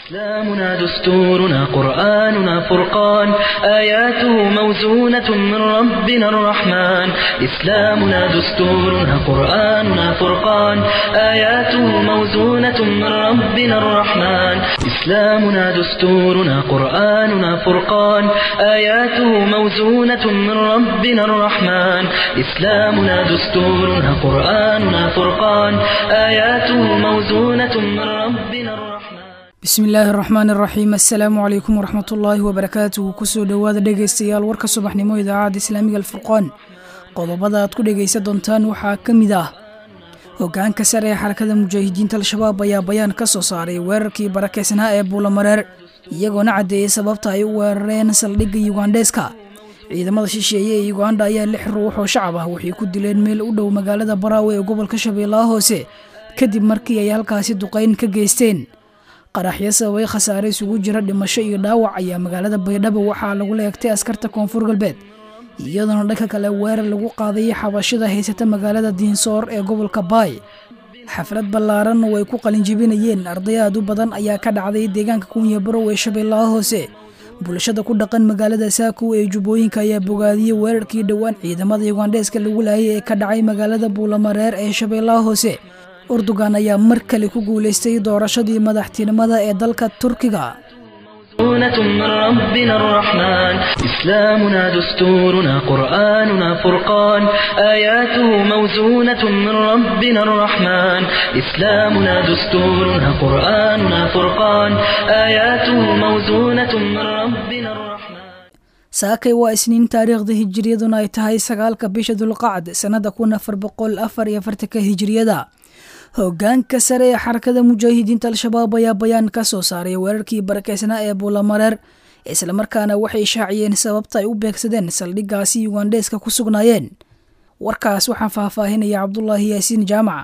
إسلامنا دستورنا قرآننا فرقان آياته موزونة من ربنا الرحمن إسلامنا دستورنا قرآننا فرقان آياته موزونة من ربنا الرحمن إسلامنا دستورنا قرآننا فرقان آياته موزونة من ربنا الرحمن إسلامنا دستورنا قرآننا فرقان آياته موزونة من ربنا الرحمن bismi illaahi araxmaan iraxiim assalaamu calaykum waraxmat ullaahi wabarakaatuhu kusoo dhowaada dhegaystayaal warka subaxnimo idaacadda islaamiga alfurqaan qodobada aad ku dhegaysan doontaan waxaa ka mid ah hogaanka sare ee xarakada mujaahidiinta al-shabaab ayaa bayaan ka soo saaray weerarkii barakeysnaa ee buulamareer iyagoona caddeeyey sababta ay u weerareen saldhigga yugandheeska ciidamada shisheeye ee yuganda ayaa lix ruux oo shacab ah waxay ku dileen meel u dhow magaalada baraawe ee gobolka shabeellaha hoose kadib markii ay halkaasi duqayn ka geysteen qaraxyo sababay khasaare isugu jira dhimasho iyo dhaawac ayaa magaalada baydhabo waxaa lagu leegtay askarta koonfur galbeed iyadoona dhanka kale weerar lagu qaadayay xabashada haysata magaalada diinsoor ee gobolka baay xaflad ballaaran oo ay ku qalinjibinayeen arday aad u badan ayaa ka dhacday deegaanka kunya barow ee shabeellaha hoose bulshada ku dhaqan magaalada saakow ee jubbooyinka ayaa bogaadiyey weerarkii dhowaan ciidamada yugandheeska lagu laayay ee ka dhacay magaalada buulamareer ee shabeellaha hoose urdugan ayaa mar kale ku guulaystay doorashadii madaxtinimada ee dalka turkiga موزونة من ربنا الرحمن إسلامنا دستورنا قرآننا فرقان آياته موزونة من ربنا الرحمن إسلامنا دستورنا قرآننا فرقان آياته موزونة من ربنا الرحمن saakay waa isniin taariikhda hijiriyaduna ay tahay sagaalka bisha dulqacd sannada kun afar boqol afar iyo afartanka hijiriyada hogaanka sare ee xarakada mujaahidiinta al-shabaab ayaa bayaan ka soo saaray weerarkii barakeysnaa ee buulamareer islamarkaana waxay shaaciyeen sababta ay u beegsadeen saldhiggaasi yugandheeska ku sugnaayeen warkaas waxaa faahfaahinaya cabdulaahi yaasiin jaamac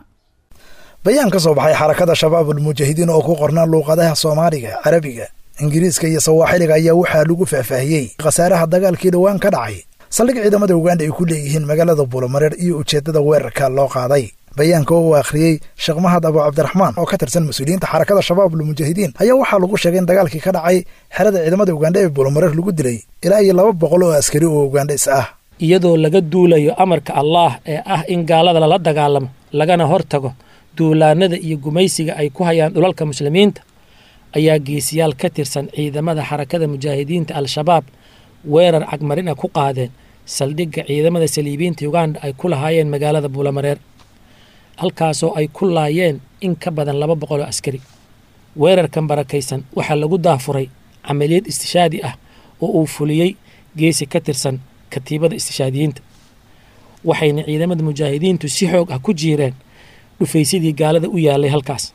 bayaan ka soo baxay xarakada shabaabul mujaahidiin oo ku qornaa luuqadaha soomaaliga carabiga ingiriiska iyo sawaaxiliga ayaa waxaa lagu faahfaahiyey khasaaraha dagaalkii dhowaan ka dhacay saldhig ciidamada uganda ay ku leeyihiin magaalada buulamareer iyo ujeeddada weerarka loo qaaday bayaanka oo uu akhriyey sheekh mahad abu cabdiraxmaan oo ka tirsan mas-uuliyiinta xarakada shabaabul mujaahidiin ayaa waxaa lagu sheegay in dagaalkii ka dhacay xerada ciidamada ugandha ee buulamareer lagu dilay ilaa iyo laba boqol oo askari oo ugandhis ah iyadoo laga duulayo amarka allaah ee ah in gaalada lala dagaalamo lagana hortago duulaanada iyo gumaysiga ay ku hayaan dhulalka muslimiinta ayaa geesiyaal ka tirsan ciidamada xarakada mujaahidiinta al-shabaab weerar cagmarina ku qaadeen saldhigga ciidamada saliibiinta uganda ay ku lahaayeen magaalada buulamareer halkaasoo ay ku laayeen in ka badan laba boqol oo askari weerarkan barakaysan waxaa lagu daafuray camaliyad istishaadi ah oo uu fuliyey geesi ka tirsan katiibada istishaadiyiinta waxayna ciidamada mujaahidiintu si xoog ah ku jiireen dhufaysadii gaalada u yaalay halkaas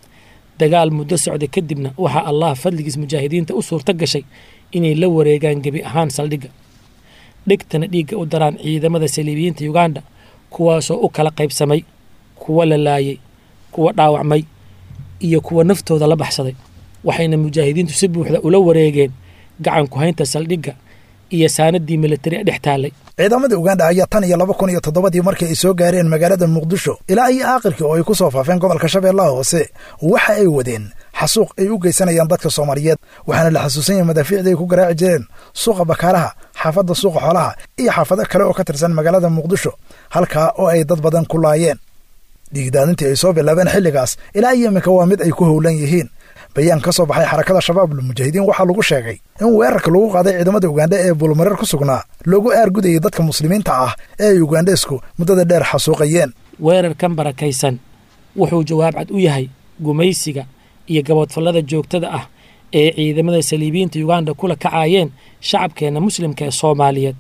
dagaal muddo socda kadibna waxaa allah fadligiis mujaahidiinta u suurto gashay inay la wareegaan gebi ahaan saldhigga dhigtana dhiigga u daraan ciidamada saliibiyiinta uganda kuwaasoo u kala qaybsamay kuwa la laayay kuwa dhaawacmay iyo kuwa naftooda la baxsaday waxayna mujaahidiintu si buuxda ula wareegeen gacan ku-haynta saldhigga iyo saanadii militari dhex taallay ciidamada uganda ayaa tan iyo laba kun iyo toddobadii markii ay soo gaareen magaalada muqdisho ilaa iyo aakirkii oo ay ku soo faafeen gobolka shabeellaha hoose waxa ay wadeen xasuuq ay u geysanayaan dadka soomaaliyeed waxaana la xasuusan yahay madaafiicdii ay ku garaaci jireen suuqa bakaalaha xaafadda suuqa xoolaha iyo xaafado kale oo ka tirsan magaalada muqdisho halkaa oo ay dad badan ku laayeen dhiigdaadintii ay soo bilaabeen xilligaas ilaa iyo iminka waa mid ay ku howlan yihiin bayaan ka soo baxay xarakada shabaabul mujaahidiin waxaa lagu sheegay in weerarka lagu qaaday ciidamada ugandha ee buulmareer ku sugnaa loogu aargudayay dadka muslimiinta ah ee ay ugandheesku muddada dheer xasuuqayeen weerarkan barakaysan wuxuu jawaab cad u yahay gumaysiga iyo gaboodfallada joogtada ah ee ciidamada saliibiyiinta uganda kula kacaayeen shacabkeenna muslimka ee soomaaliyeed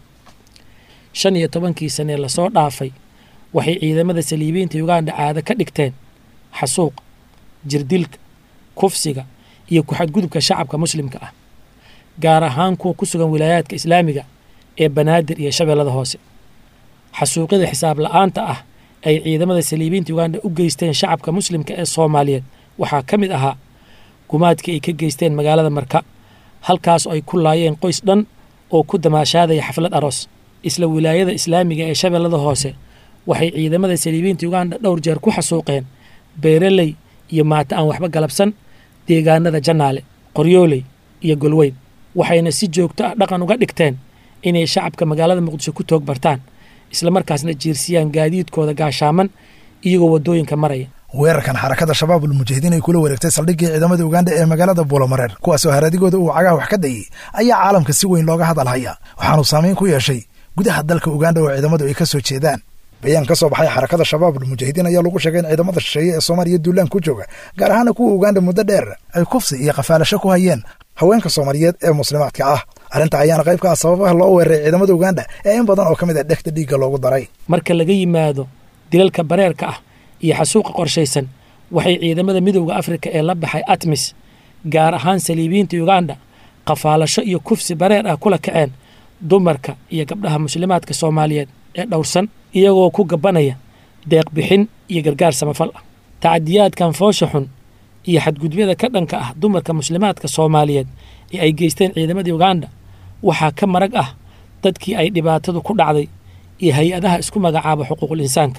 shan iyo tobankii sanee lasoo dhaafay waxay ciidamada saliibiyiinta uganda caado ka dhigteen xasuuqa jirdilka kufsiga iyo ku-xadgudubka shacabka muslimka ah gaar ahaan kuwa ku sugan wilaayaadka islaamiga ee banaadir iyo shabeellada hoose xasuuqyada xisaab la-aanta ah ay ciidamada saliibiinta uganda u geysteen shacabka muslimka ee soomaaliyeed waxaa ka mid ahaa gumaadkii ay ka geysteen magaalada marka halkaas oo ay ku laayeen qoys dhan oo ku damaashaadaya xaflad aroos isla wilaayada islaamiga ee shabeellada hoose waxay ciidamada saliibiinta uganda dhowr jeer ku xasuuqeen beeraley iyo maata aan waxba galabsan deegaanada jannaale qoryooley iyo golweyn waxayna si joogto ah dhaqan uga dhigteen inay shacabka magaalada muqdisho ku toog bartaan islamarkaasna jiirsiyaan gaadiidkooda gaashaaman iyagoo waddooyinka maraya weerarkan xarakada shabaabul mujaahidiin ay kula wareegtay saldhiggii ciidamada uganda ee magaalada buulamareer kuwaasoo haradigooda uu cagaha wax ka dayey ayaa caalamka si weyn looga hadalhaya waxaanu saamayn ku yeeshay gudaha dalka uganda oo ciidamadu ay ka soo jeedaan bayaan ka soo baxay xarakada shabaabul mujaahidiin ayaa lagu sheegay in ciidamada shisheeye ee soomaaliya duulaan ku jooga gaar ahaana kuwa uganda muddo dheer ay kufsi iyo qafaalasho ku hayeen haweenka soomaaliyeed ee muslimaadka ah arrinta ayaana qayb ka ah sababaha loo weeraray ciidamada uganda ee in badan oo ka mid ah dhegta dhiigga loogu daray marka laga yimaado dilalka bareerka ah iyo xasuuqa qorshaysan waxay ciidamada midowda afrika ee la baxay atmis gaar ahaan saliibiyiinta uganda qafaalasho iyo kufsi bareer ah kula kaceen dumarka iyo gabdhaha muslimaadka soomaaliyeed ee dhowrsan iyagoo ku gabanaya deeq bixin iyo gargaar samafal ah tacadiyaadkan foosha xun iyo xadgudubyada ka dhanka ah dumarka muslimaadka soomaaliyeed ee ay geysteen ciidamada uganda waxaa ka marag ah dadkii ay dhibaatadu ku dhacday iyo hay-adaha isku magacaaba xuquuqul insaanka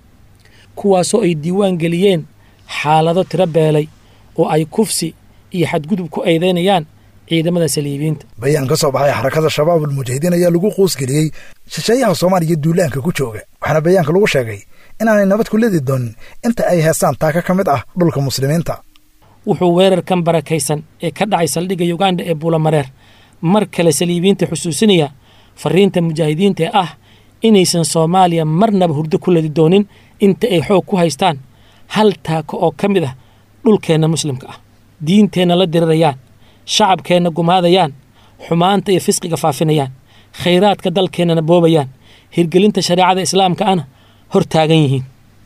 kuwaasoo ay diiwaan geliyeen xaalado tiro beelay oo ay kufsi iyo xadgudub ku eedeynayaan ciidamada saliibiyiinta bayaan ka soo baxay xarakada shabaabul mujaahidiin ayaa lagu quusgeliyey shisheeyaha soomaaliya duulaanka ku jooga waxaana bayaanka lagu sheegay inaanay nabad ku ledi doonin inta ay heestaan taaka ka mid ah dhulka muslimiinta wuxuu weerarkan barakaysan ee ka dhacay saldhigga uganda ee buulamareer mar kale saliibiyiinta xusuusinaya fariinta mujaahidiinta ee ah inaysan soomaaliya marnaba hurdo ku ledi doonin inta ay xoog ku haystaan hal taako oo ka mid ah dhulkeenna muslimka ah diinteenna la dirirayaan shacabkeenna gumaadayaan xumaanta iyo fisqiga faafinayaan khayraadka dalkeennana boobayaan hirgelinta shareecada islaamka ana hor taagan yihiin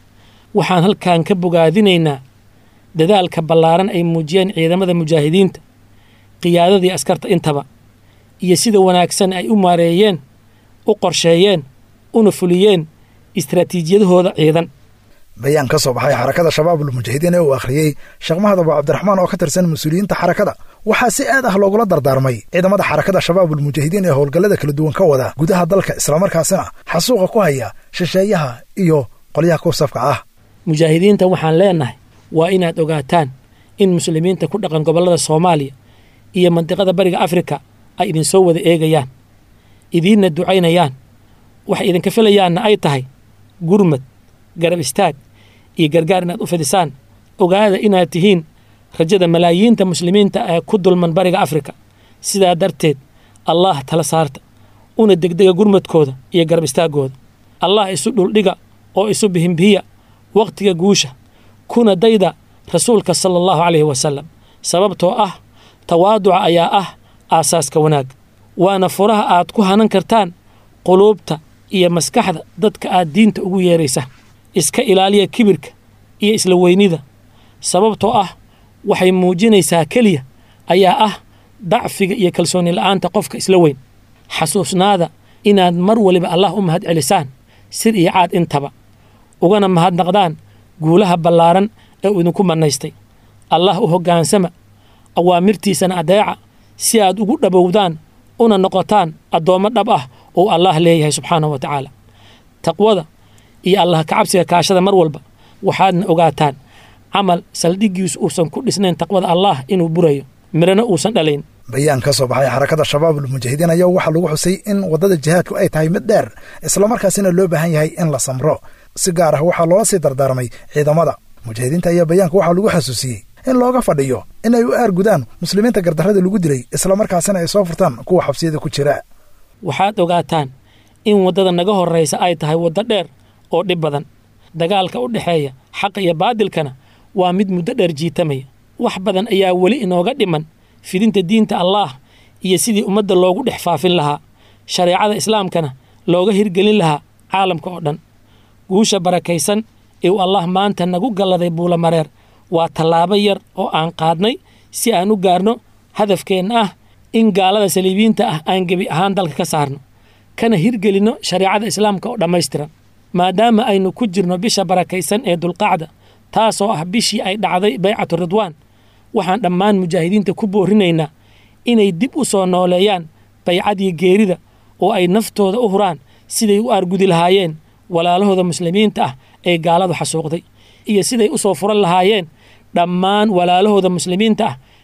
waxaan halkan ka bogaadinaynaa dadaalka ballaaran ay muujiyeen ciidamada mujaahidiinta qiyaadadii askarta intaba iyo sida wanaagsan ay u maareeyeen u qorsheeyeen una fuliyeen istraatiijiyadahooda ciidan bayaan ka soo baxay xarakada shabaabul mujaahidiin ee uu akhriyey sheekh mahad abu cabdiraxmaan oo ka tirsan mas-uuliyiinta xarakada waxaa si aad ah loogula dardaarmay ciidamada xarakada shabaabul mujaahidiin ee howlgallada kala duwan ka wada gudaha dalka islamarkaasina xasuuqa ku haya shisheeyaha iyo qolyaha kursafka ah mujaahidiinta waxaan leenahay waa inaad ogaataan in muslimiinta ku dhaqan gobollada soomaaliya iyo mandiqada bariga afrika ay idinsoo wada eegayaan idiinna ducaynayaan waxay idinka filayaanna ay tahay gurmad garab istaag iyo gargaar inaad u fidisaan ogaada inaad tihiin rajada malaayiinta muslimiinta ee ku dulman bariga afrika sidaa darteed allaah tala saarta una degdega gurmadkooda iyo garab istaaggooda allah isu dhuldhiga oo isu bihinbihiya wakhtiga guusha kuna dayda rasuulka sala allahu calayhi wasalam sababtoo ah tawaaduca ayaa ah aasaaska wanaag waana furaha aad ku hanan kartaan quluubta iyo maskaxda dadka aad diinta ugu yeeraysa iska ilaaliya kibirka iyo isla weynida sababtoo ah waxay muujinaysaa keliya ayaa ah dacfiga iyo kalsooni la'aanta qofka isla weyn xasuusnaada inaad mar waliba allah u mahad celisaan sir iyo caad intaba ugana mahadnaqdaan guulaha ballaaran ee uu idinku mannaystay allah u hoggaansama awaamirtiisana adeeca si aad ugu dhabowdaan una noqotaan addoommo dhab ah oo allah leeyahay subxaanahu wa tacaala taqwada iyo allah kacabsiga kaashada mar walba waxaadna ogaataan camal saldhiggiisu uusan ku dhisnayn taqwada allah inuu burayo mirana uusan dhalayn bayaan ka soo baxay xarakada shabaabul mujaahidiin ayaa waxaa lagu xusay in waddada jihaadku ay tahay mid dheer islamarkaasina loo baahan yahay in la samro si gaar ah waxaa loola sii dardaarmay ciidamada mujaahidiinta ayaa bayaanka waxaa lagu xasuusiyey in looga fadhiyo in ay u aargudaan muslimiinta gardarrada lagu dilay islamarkaasina ay soo furtaan kuwa xabsiyada ku jira waxaad ogaataan in waddada naga horraysa ay tahay waddo dheer oo dhib badan dagaalka u dhexeeya xaqa iyo baadilkana waa mid muddo dheer jiitamaya wax badan ayaa weli inooga dhiman fidinta diinta allaah iyo sidii ummadda loogu dhex faafin lahaa shareecada islaamkana looga hirgelin lahaa caalamka oo dhan guusha barakaysan ee uu allah maanta nagu galladay buulamareer waa tallaabo yar oo aan qaadnay si aan u gaarno hadafkeenna ah in gaalada saliibiyiinta ah aan gebi ahaan dalka ka saarno kana hirgelinno shareecada islaamka oo dhammaystiran maadaama aynu ku jirno bisha barakaysan ee dulqacda taasoo ah bishii ay dhacday baycatu ridwaan waxaan dhammaan mujaahidiinta ku boorinaynaa inay dib u soo nooleeyaan baycadii geerida oo ay naftooda u huraan siday u aargudi lahaayeen walaalahooda muslimiinta ah ee gaaladu xasuuqday iyo siday u soo furan lahaayeen dhammaan walaalahooda muslimiinta ah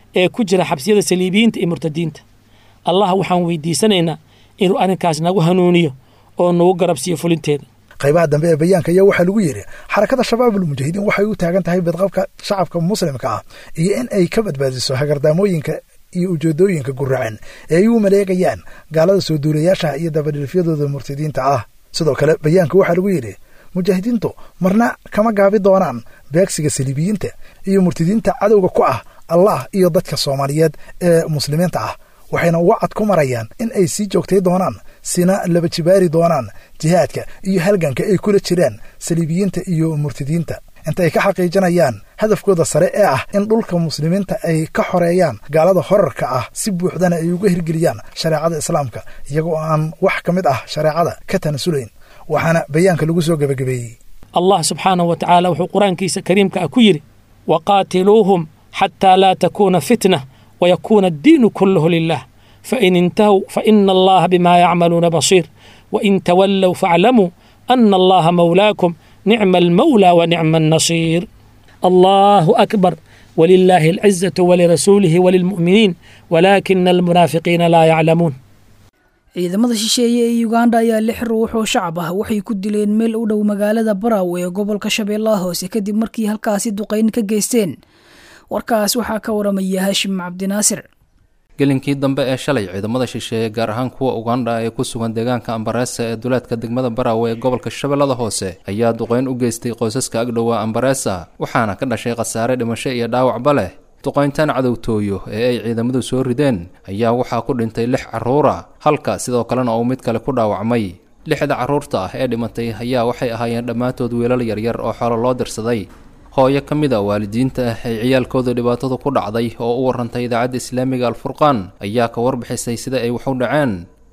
ee ku jira xabsiyada saliibiyiinta iyo murtadiinta allah waxaan weydiisanaynaa inuu arrinkaas nagu hanuuniyo oo nagu garabsiiyo fulinteeda qaybaha dambe ee bayaanka ayaa waxaa lagu yidhi xarakada shabaabulmujaahidiin waxay u taagan tahay badqabka shacabka muslimka ah iyo in ay ka badbaadiso hagardaamooyinka iyo ujeedooyinka guracan ee ay u maleegayaan gaalada soo duulayaashaha iyo dabadhilifyadooda murtadiinta ah sidoo kale bayaanka waxaa lagu yidhi mujaahidiintu marna kama gaabi doonaan beegsiga saliibiyiinta iyo murtadiinta cadowga ku ah allah iyo dadka soomaaliyeed ee muslimiinta ah waxayna wacad ku marayaan in ay sii joogtay doonaan sina laba jibaari doonaan jihaadka iyo halganka ay kula jiraan saliibiyiinta iyo murtadiinta inta ay ka xaqiijinayaan hadafkooda sare ee ah in dhulka muslimiinta ay ka xoreeyaan gaalada horarka ah si buuxdana ay uga hirgeliyaan shareecada islaamka iyagoo aan wax ka mid ah shareecada ka tanasulayn waxaana bayaanka lagu soo gebagabeeyey allah subxaanahu wa tacaala wuxuu qur-aankiisa kariimka ah ku yidhi waqaatiluuhum xataa laa takuuna fitna wayakuuna addiinu kulluhu lilah fain intahow faina allaha bimaa yacmaluuna basiir wain tawallow faaclamuu ana allaha mawlaakum nicma almawlaa wa nicma annasiir allahu akbar walilaahi alcizatu walirasuulihi walilmu'miniin walaakina almunaafiqiina laa yaclamuun ciidamada shisheeye ee uganda ayaa lix ruux oo shacab ah waxay ku dileen meel u dhow magaalada baraaw ee gobolka shabeellaha hoose kadib markii halkaasi duqayn ka geysteen warkaas waxaa ka waramaya haashim cabdinaasir gelinkii dambe ee shalay ciidamada shisheeye gaar ahaan kuwa ugandha ee ku sugan deegaanka ambareesa ee duleedka degmada baraawe ee gobolka shabeellada hoose ayaa duqeyn u geystay qoysaska agdhowa ambareesa waxaana ka dhashay khasaare dhimasho iyo dhaawacba leh duqayntan cadowtooyo ee ay ciidamadu soo rideen ayaa waxaa ku dhintay lix carruura halka sidoo kalena uu mid kale ku dhaawacmay lixda carruurta ah ee dhimatay ayaa waxay ahaayeen dhammaantood wiilal yaryar oo xoolo loo dirsaday hooyo ka mid a waalidiinta ah ay ciyaalkooda dhibaatadu ku dhacday oo u warantay idaacadda islaamiga alfurqaan ayaa ka warbixisay sida ay wax u dhaceen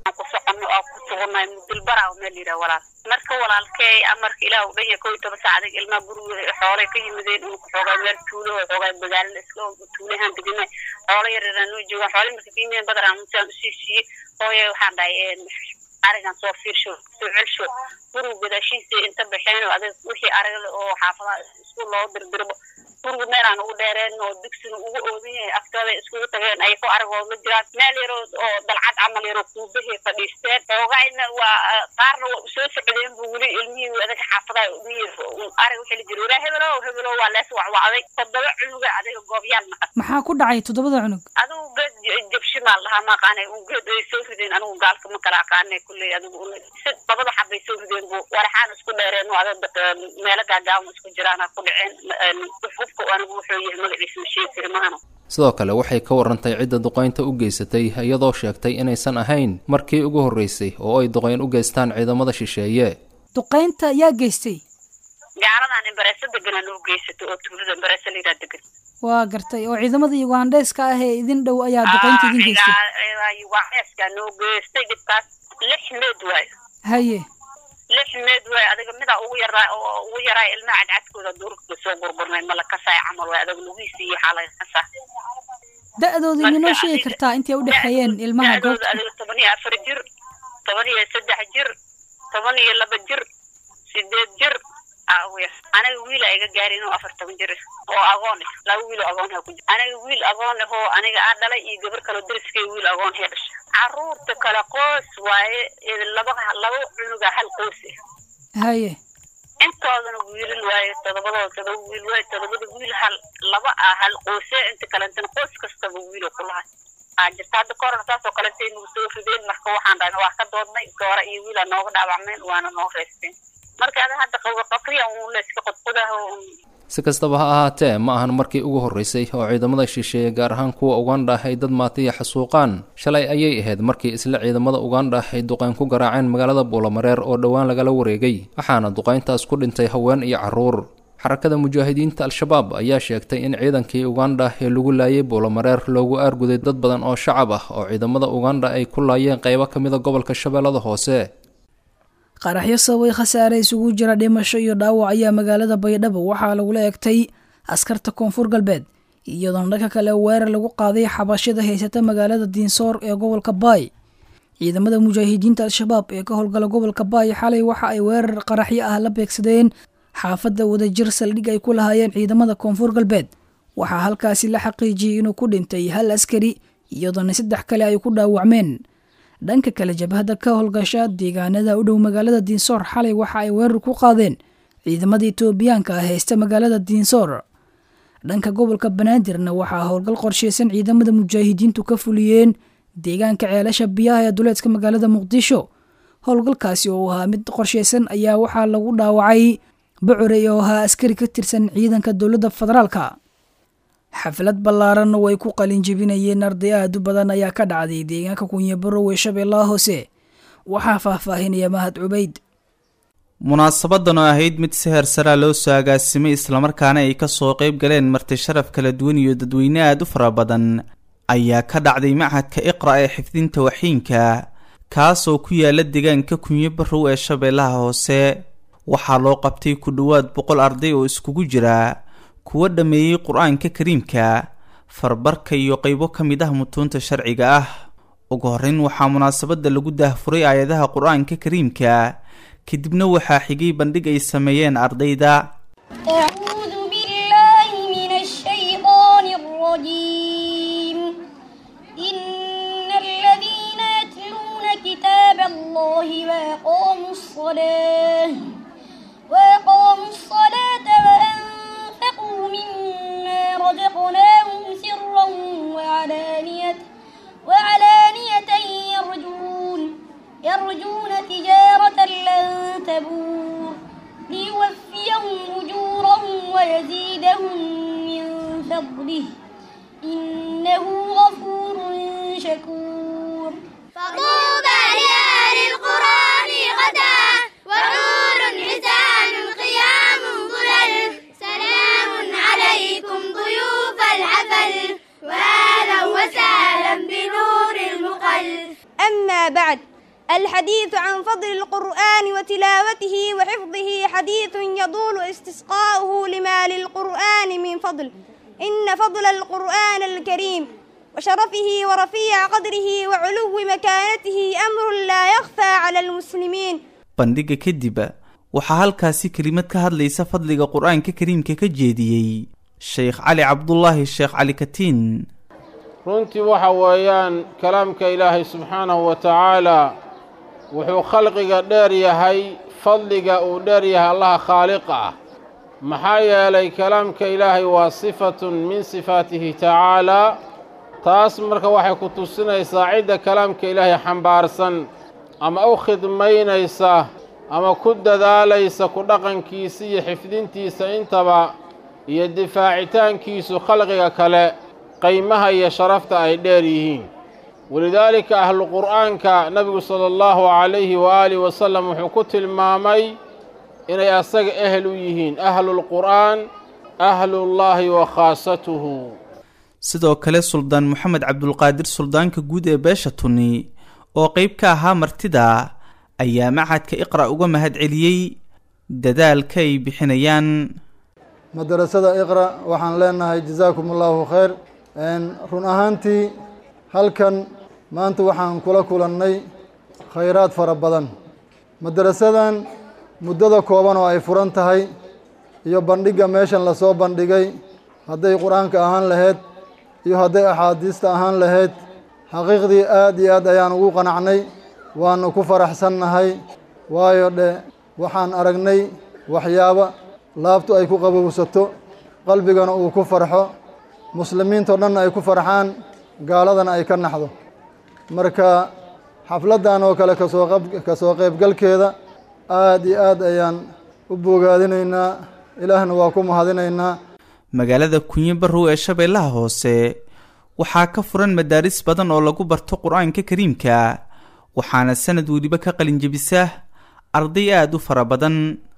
marka walaalkey amarka ilaah u dhanya kow iyo toban saacadig ilmaha guriga xoolay ka yimideen uu xoogaa meel tuulo oo xoogaa magaalada iska tuulahaan degana xoolo yaryaraan noo joogaan xoolay marka ka yimideen badaraan musaan usii siiyey hooye waxaan dhahay arigan soo fiirsho soo celsho guriga gadaashiisa inta baxeen oo adag wixii aragla oo xaafadaha isku loo dirdirbo guriga meelaan ugu dheereen oo dugsiga ugu oodan yahay aftooda iskugu tageen ay ku aragoo ma jiraan meel yaroo oo dalcad camal yaroo kuubahay fadhiisteen xoogayna waa qaarna waa usoo socdeen bu weli ilmihii adaga xaafadaha ilmihii arag waxaa la jira waraa hebelo hebelo waa lees wacwacday toddoba cunuga adiga goobyaal naqan maxaa ku dhacay toddobada cunug adigu geed jabshimaal lahaa ma aqaanay un geed ay soo rideen anigu gaalka ma kala aqaanay kulley adigu labada xabbay soo rideen bu waraxaan isku dheereen oo adag meelo gaagaaban isku jiraana ku dhaceen hubka anigu wuxuu yahay magaciisa ma sheegi kari mahano sidoo kale waxay ka warantay cidda duqaynta u geysatay iyadoo sheegtay inaysan ahayn markii ugu horreysay oo ay duqayn u geystaan ciidamada shisheeye duqaynta yaa geystay gaaladan imbareesa deganaa noo geysatay oo tuulada imbareesa layidhaha degan waa gartay oo ciidamada ugandheeska ah ee idin dhow ayaa duqaynta idin geystay ugandheeska noo geystay dhibkaas lix meed waayo haye lix meed waay adiga midaa ugu yaraa oo ugu yaraa ilmaha cadcadkooda duurka soo gurgurnay ma la kasaay camal waay adiga lugihiisa iyo waxaa laga kasaa da-dooda idinoo sheegi kartaa intay u dhexeeyeen ilmaha goobta adiga toban iyo afar jir toban iyo saddex jir toban iyo laba jir sideed jir aniga wiil iga gaari inuu afar toban jir oo agoon ah laba wiil oo agoon ha ku jir aniga wiil agoon ah oo aniga aa dhalay iyo gabar kaloo dariskay wiil agoon hee dhashay caruurta kale qoys waaye laba laba cunuga hal qoys ah haye intoodana wiilal waaye todobadooda todoba wiil waaye todobada wiil hal laba ah hal qoyse inta kalentana qoys kastaba wiilo ku lahay aa jirta hadda ka horan saas oo kalentay nagu soo rideen marka waxaan dhahay waa ka doodnay goora iyo wiilaa nooga dhaawacmeen waana noo reysteen marka ada hadda qaqriya un layska qodqodaho si kastaba ha ahaatee ma ahan markii ugu horreysay oo ciidamada shisheeye gaar ahaan kuwa ugandha ay dad maatiya xasuuqaan shalay ayay ahayd markii isla ciidamada ugandha ay duqayn ku garaaceen magaalada buulamareer oo dhowaan lagala wareegay waxaana duqayntaas ku dhintay haween iyo carruur xarakada mujaahidiinta al-shabaab ayaa sheegtay in ciidankii ugandha ee lagu laayay buulamareer loogu aarguday dad badan oo shacab ah oo ciidamada ugandha ay ku laayeen qaybo ka mida gobolka shabeellada hoose qaraxyo sababay khasaare isugu jira dhimasho iyo dhaawac ayaa magaalada baydhabo waxaa lagula egtay askarta koonfur galbeed iyadoona dhanka kale weerar lagu qaaday xabashada haysata magaalada diinsoor ee gobolka baay ciidamada mujaahidiinta al-shabaab ee ka howlgala gobolka baay xalay waxa ay weerar qaraxyo ah la beegsadeen xaafadda wadajir saldhig ay ku lahaayeen ciidamada koonfur galbeed waxaa halkaasi la xaqiijiyey inuu ku dhintay hal askari iyadoona saddex kale ay ku dhaawacmeen dhanka kale jabhadda ka howlgasha deegaanada u dhow magaalada diinsoor xalay waxa ay weerar ku qaadeen ciidamada etoobiyaanka ah haysta magaalada diinsoor dhanka gobolka banaadirna waxaa howlgal qorsheysan ciidamada mujaahidiintu ka fuliyeen deegaanka ceelasha biyaha ee duleedka magaalada muqdisho howlgalkaasi oo ahaa mid qorsheysan ayaa waxaa lagu dhaawacay bocore oo ahaa askari ka tirsan ciidanka dowladda federaalka xaflad ballaaran oo ay ku qalinjebinayeen arday aad u badan ayaa ka dhacday deegaanka kunyabarow ee shabeellaha hoose waxaa faahfaahinaya mahad cubayd munaasabadan oo ahayd mid si heersaraa loo soo agaasimay islamarkaana ay ka soo qayb galeen marti sharaf kala duwan iyo dadweyne aada u fara badan ayaa ka dhacday machadka iqra ee xifdinta waxiinka kaasoo ku yaala deegaanka kunyo barow ee shabeellaha hoose waxaa loo qabtay ku dhowaad boqol arday oo iskugu jira kuwa dhammeeyey qur-aanka kariimka farbarka iyo qaybo ka mid ah mutuunta sharciga ah ugu horreyn waxaa munaasabadda lagu daahfuray aayadaha qur-aanka kariimka kadibna waxaa xigay bandhig ay sameeyeen ardayda أعوذ بالله من الشيطان الرجيم إن الذين يتلون كتاب الله وأقاموا الصلاة وأقاموا الصلاة وأنفقوا مما رزقناهم سرا وعلانية وعلانية يرجون يرجون تجارة لن تبور ليوفيهم أجورهم ويزيدهم من فضله إنه غفور شكور فطوبى لأهل القرآن غدا وحور حسان قيام ظلل سلام عليكم ضيوف الحفل وأهلا وسهلا بنور المقل أما بعد الحديث عن فضل القرآن وتلاوته وحفظه حديث يطول استسقاؤه لما للقرآن من فضل إن فضل القرآن الكريم وشرفه ورفيع قدره وعلو مكانته أمر لا يخفى على المسلمين bandhigga kadib waxaa halkaasi kelimad ka hadlaysa fadliga qur-aanka kariimka ka jeediyey sheekh cali cabdulaahi sheekh cali katiin runtii waxa weeyaan kalaamka ilaahay subxaanahu wa tacaala wuxuu khalqiga dheer yahay fadliga uu dheer yahay allaha khaaliqa ah maxaa yeelay kalaamka ilaahay waa sifatun min sifaatihi tacaalaa taas marka waxay ku tusinaysaa cidda kalaamka ilaahay xambaarsan ama u khidmaynaysa ama ku dadaalaysa ku dhaqankiisa iyo xifdintiisa intaba iyo difaacitaankiisu khalqiga kale qaymaha iyo sharafta ay dheer yihiin walidaalika ahlu qur'aanka nebigu sala allahu calayhi waaalihi wasalam wuxuu ku tilmaamay inay asaga ehel u yihiin ahlulqur'aan ahlullaahi wa khaasatuhu sidoo kale suldaan moxamed cabdulqaadir suldaanka guud ee beesha tuni oo qayb ka ahaa martida ayaa machadka iqra' uga mahad celiyey dadaalka ay bixinayaan madarasada iqra waxaan leenahay jasaakum allahu khayr run ahaantii halkan maanta waxaan kula kulannay khayraad fara badan madarasadan muddada kooban oo ay furan tahay iyo bandhigga meeshan lasoo bandhigay hadday qur-aanka ahaan lahayd iyo hadday axaadiista ahaan lahayd xaqiiqdii aad iyo aad ayaan ugu qanacnay waanu ku faraxsannahay waayo dhe waxaan aragnay waxyaabo laabtu ay ku qabowsato qalbigana uu ku farxo muslimiintao dhanna ay ku farxaan gaaladana ay ka naxdo marka xafladdan oo kale kasoo qab kasoo qaybgalkeeda aad iyo aad ayaan u bogaadinaynaa ilaahna waa ku mahadinaynaa magaalada kunyo barrow ee shabeellaha hoose waxaa ka furan madaaris badan oo lagu barto qur-aanka kariimka waxaana sanad weliba ka qalinjebisa arday aada u fara badan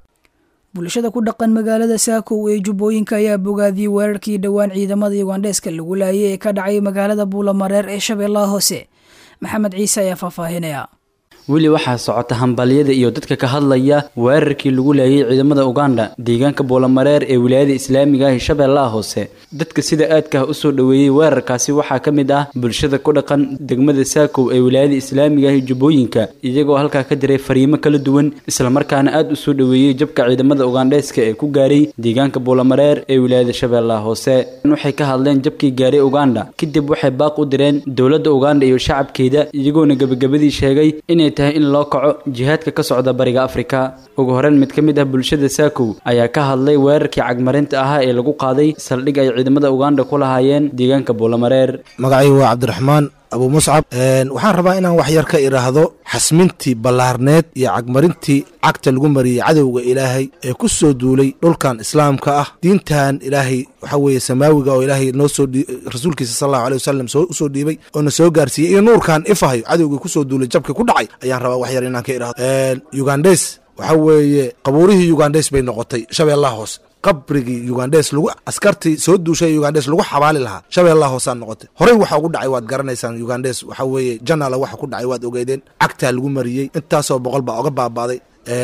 bulshada ku dhaqan magaalada saakow ee jubbooyinka ayaa bogaadiyey weerarkii dhowaan ciidamada yugandheeska lagu laayay ee ka dhacay magaalada buulamareer ee shabeellaha hoose maxamed ciise ayaa faahfaahinaya weli waxaa socota hambalyada iyo dadka ka hadlaya weerarkii lagu laayay ciidamada uganda deegaanka boolamareer ee wilaayada islaamiga ah shabeellaha hoose dadka sida aadka ah usoo dhoweeyey weerarkaasi waxaa ka mid ah bulshada ku dhaqan degmada saakow ee wilaayada islaamiga ah jubbooyinka iyagoo halkaa ka diray fariimo kala duwan islamarkaana aad usoo dhoweeyey jabka ciidamada ugandheeska ee ku gaaray deegaanka boolamareer ee wilaayada shabeellaha hoose waxay ka hadleen jabkii gaaray uganda kadib waxay baaq u direen dowladda uganda iyo shacabkeeda iyagoona gebagabadii sheegay inay tahay in loo kaco jihaadka ka socda bariga afrika ugu horeyn mid ka mid ah bulshada saakow ayaa ka hadlay weerarkii cagmarinta ahaa ee lagu qaaday saldhig ay ciidamada uganda ku lahaayeen deegaanka boolamareer magacaygu waa cabdiraxmaan abu muscab waxaan rabaa inaan wax yar ka idhaahdo xasmintii ballaarneed iyo cagmarintii cagta lagu mariyey cadowga ilaahay ee ku soo duulay dhulkan islaamka ah diintan ilaahay waxa weeye samaawiga oo ilaahay noo soo rasuulkiisa sal allahu aley wasalam soo usoo dhiibay oo na soo gaarsiiyey iyo nuurkan ifahayo cadowgii ku soo duulay jabka ku dhacay ayaan rabaa wax yar inaan ka idhaahdo ugandes waxa weeye qabuurihii ugandes bay noqotay shabeellaha hoose qabrigii ugandes lagu askartii soo duushay ugandes lagu xabaali lahaa shabeellaha hoosaan noqotay horey waxa ugu dhacay waad garanaysaan ugandes waxa weeye janala waxa ku dhacay waad ogeydeen cagtaa lagu mariyey intaasoo boqol baa oga baabaaday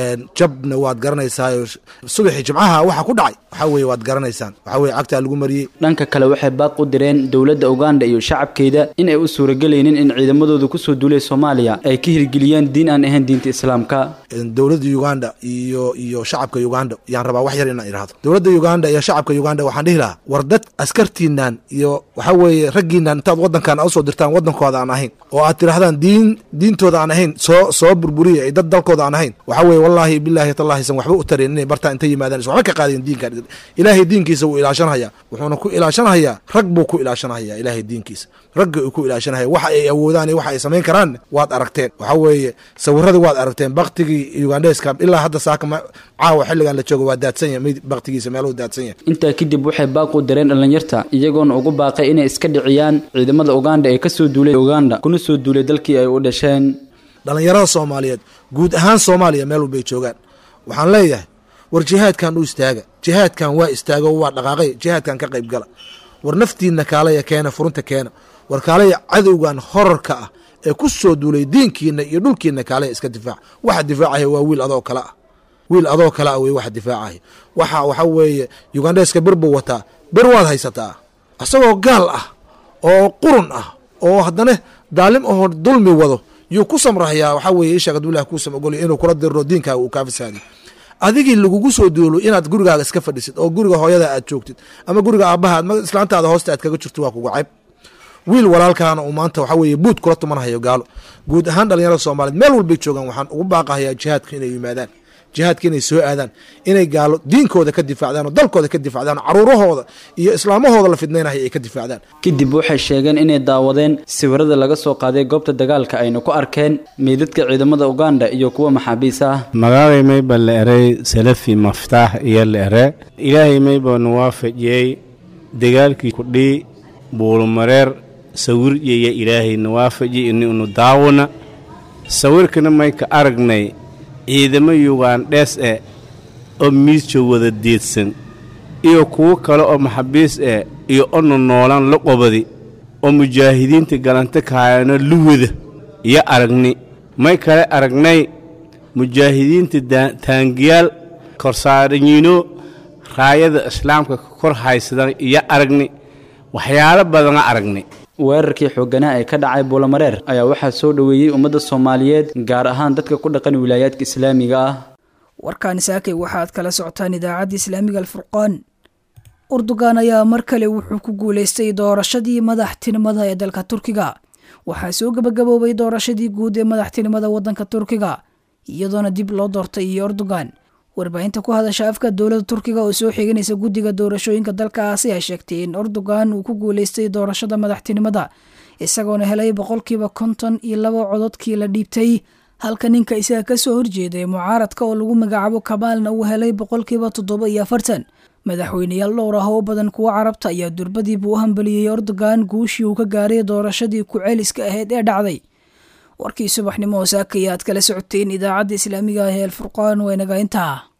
jabna waad garanaysaayo subaxii jimcaha waxa ku dhacay waxa weeye waad garanaysaan waxa weye cagtaa lagu mariyey dhanka kale waxay baaq u direen dowladda uganda iyo shacabkeeda in ay u suuragelaynin in ciidamadooda kusoo duulay soomaaliya ay ka hirgeliyaan diin aan ahayn diinta islaamka dowladda uganda iyo iyo shacabka uganda yaan rabaa wax yar inaan idhaahdo dowladda uganda iyo shacabka uganda waxaan dhihi lahaa war dad askartiinan iyo waxa weeye raggiinan intaad waddankan usoo dirtaan waddankooda aan ahayn oo aad tidhahdaan diin diintooda aan ahayn soo soo burburiya ay dad dalkooda aan ahayn waxa weye wallaahi bilaahi tallahi san waxba u tareen inay bartaan intay yimaadaan is waxba ka qaadeen diinkan ilaahay diinkiisa wuu ilaashanhayaa wuxuuna ku ilaashanhayaa rag buu ku ilaashanhayaa ilaahay diinkiisa ragga uu ku ilaashanhaya waxa ay awoodaan iyo waxa ay samayn karaan waad aragteen waxa weeye sawiradii waad aragteen baktigii ugandeska ilaa hadda saaka caawa xilligan la joogo waa daadsan yahay baktigiisa meeluhu daadsan yahay intaa kadib waxay baaq u direen dhallinyarta iyagoona ugu baaqay inay iska dhiciyaan ciidamada uganda ee kasoo duulay uganda kuna soo duulay dalkii ay u dhasheen dhallinyarada soomaaliyeed guud ahaan soomaaliya meel walbay joogaan waxaan leeyahay war jihaadkan u istaaga jihaadkan waa istaago waa dhaqaaqay jihaadkan ka qayb gala war naftiinna kaalaya keena furunta keena war kaalaya cadowgan horarka ah ee ku soo duulay diinkiina iyo dhulkiina kaalaya iska difaac waxa difaacaya waa wiil adoo kale ah wiil adoo kale ah wey waxa difaacaya waxa waxa weeye yugandeska bir buu wataa bir waad haysataa isagoo gaal ah oo qurun ah oo haddana daalim ahoo dulmi wado yuu ku samrahayaa waxaa weeye ishaag aduu ilah kuusam ogolya inuu kula diriro diinkaaga uu kaa fasaadiyo adigii lagugu soo duulo inaad gurigaaga iska fadhisid oo guriga hooyada aad joogtid ama guriga aabbaha ama islaantaada hoosta aad kaga jirto waa kugu cayb wiil walaalkaana uu maanta waxaa weeye buud kula tumanhayo gaalo guud ahaan dhalinyarada soomaaliyeed meel walbay joogaan waxaan ugu baaqahayaa jihaadka inay yimaadaan jihaadka inay soo aadaan inay gaalo diinkooda ka difaacdaan oo dalkooda ka difaacdaan oo caruurahooda iyo islaamahooda la fidnaynaya ay ka difaacdaan kadib waxay sheegeen inay daawadeen sawirada laga soo qaaday goobta dagaalka ayna ku arkeen meydadka ciidamada uganda iyo kuwa maxaabiis ah magaalay mayba la eray salafi maftaax iyo la ere ilaahay mayba nu waafajiyey dagaalkii kudhii buulumareer sawir yaya ilaahay nu waafaji ini unu daawona sawirkana mayka aragnay ciidamo yugandhees eh oo miisjo wada deedsan iyo kuwo kale oo maxabiis eh iyo onu noolan la qobadi oo mujaahidiinta galanta kaayano luwada iyo aragni may kale aragnay mujaahidiinta taangiyaal korsaaranyiino raayada islaamka ka kor haysadan iyo aragni waxyaalo badana aragnay weerarkii xooganaa ee ka dhacay buulamareer ayaa waxaa soo dhoweeyey ummadda soomaaliyeed gaar ahaan dadka ku dhaqan wilaayaadka islaamiga ah warkaani saakay waxaad kala socotaan idaacadda islaamiga alfurqaan urdugan ayaa mar kale wuxuu ku guulaystay doorashadii madaxtinimada ee dalka turkiga waxaa soo gebagaboobay doorashadii guud ee madaxtinimada waddanka turkiga iyadoona dib loo doortay iyo urdugan warbaahinta ku hadasha afka dowladda turkiga oo soo xiganaysa guddiga doorashooyinka dalkaasi ay sheegtay in erdogan uu ku guulaystay doorashada madaxtinimada isagoona helay boqolkiiba konton iyo laba cododkii la dhiibtay halka ninka isaga kasoo horjeeday mucaaradka oo lagu magacaabo kabaalna uu helay boqolkiiba toddoba iyo afartan madaxweyneyaal dhowr ah oo badan kuwa carabta ayaa durbadiiba u hambaliyey erdogan guushii uu ka gaaray doorashadii ku-celiska ahayd ee dhacday warkii subaxnimo oo saakaya aad kala socoteen idaacadda islaamiga ah ee alfurqaan waa inaga intaa